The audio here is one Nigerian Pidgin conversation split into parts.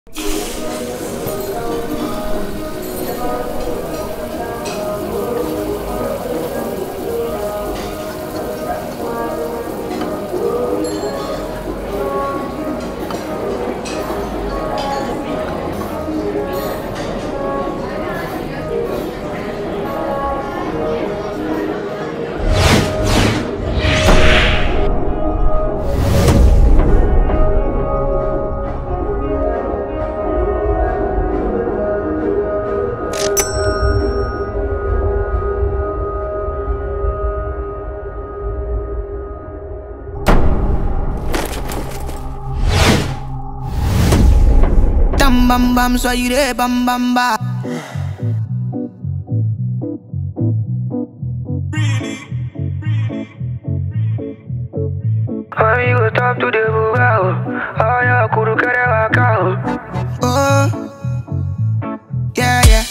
Tam bam bam, soyez des bam bam ba. Amigo, top to the bugado. Ay, ya, kuru kere wakao. Oh, yeah, yeah.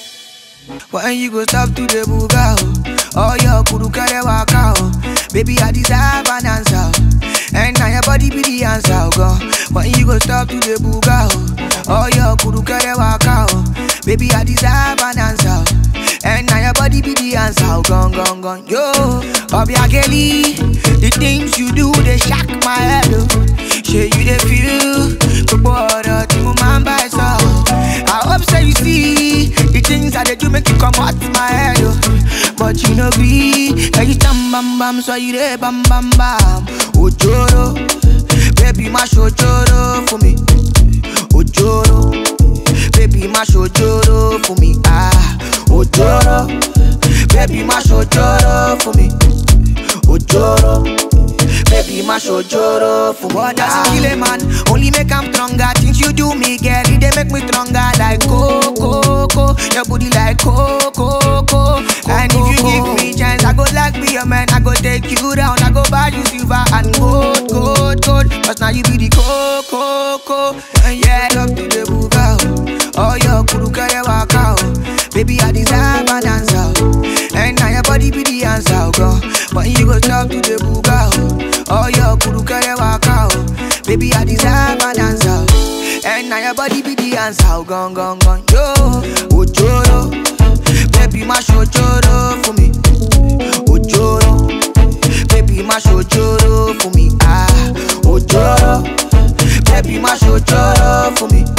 When you go stop to the buga, oh, oh your kuru kare waka, oh. Baby, I deserve an answer, oh. and now your body be the answer, oh, God. When you go stop to the buga, oh, oh your kuru kare waka, oh. Baby, I deserve an answer, oh. and now your body be the answer, oh, gone, gone, gone. Yo, Bobby Kelly, the things you do they shock my head, oh. Sure you they feel, gbogbo ọ̀rọ̀ tí mo máa ń bá ẹ sọ. I hope say you see the things that they do make you come out my head, oh. But you no gree, every time bam bam, so you dey bam bam bam. Ojoro, baby má ṣojoro fún mi. Ojoro, baby má ṣojoro fún mi. Ah, ojoro, baby má ṣojoro fún mi. Ojoro. Baby, my shojoro for what does it kill a man? Only make I'm stronger. Things you do me, girl, it they make me stronger. Like coco, coco, your booty like coco, coco. And if you give me chance, I go like be your man. I go take you down. I go buy you silver and gold, gold, gold. Cause now you be the coco, coco. And yeah, love to the buga. Oh, your kuru kare waka. oh. Baby, I deserve an answer. oh. And now your body be the answer, oh, girl. When you go talk to the buga, oh. Oh, your kuru kare waka, oh. Baby, I deserve an answer. oh. And now your body be the answer, oh, gone, gone, gone. Yo, ojoro. Baby, my shojoro for me. Ojoro. Baby, my shojoro for me. Ah, ojoro. Baby, my shojoro for me.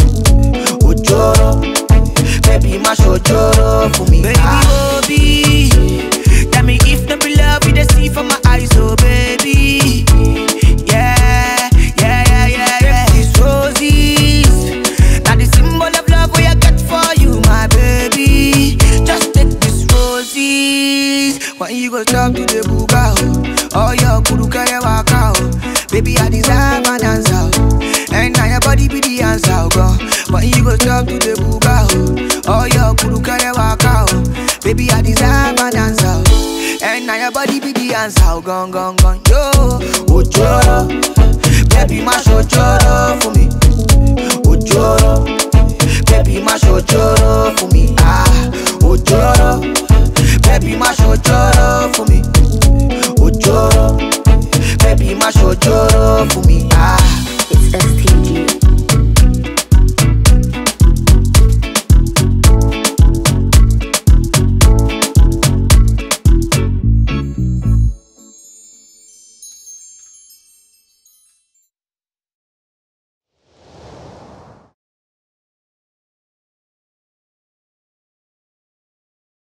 Ojoro. Baby, my shojoro for me. Baby, Ah. Obi. Tell me if not be love, you the see from my eyes, oh baby. Yeah, yeah, yeah, yeah, yeah. These roses, now the symbol of love we I get for you, my baby. Just take these roses. When you go talk to the buga, oh, oh your kuru kare waka, oh. Baby, I deserve an answer, oh. and now your body be the answer, oh God. When you go talk to the buga, oh, oh your kuru kare waka, oh. Baby, I deserve an answer, oh. and now your body be the answer, oh gone, gone, gone, yo. Ojoro, baby, my shojoro for me.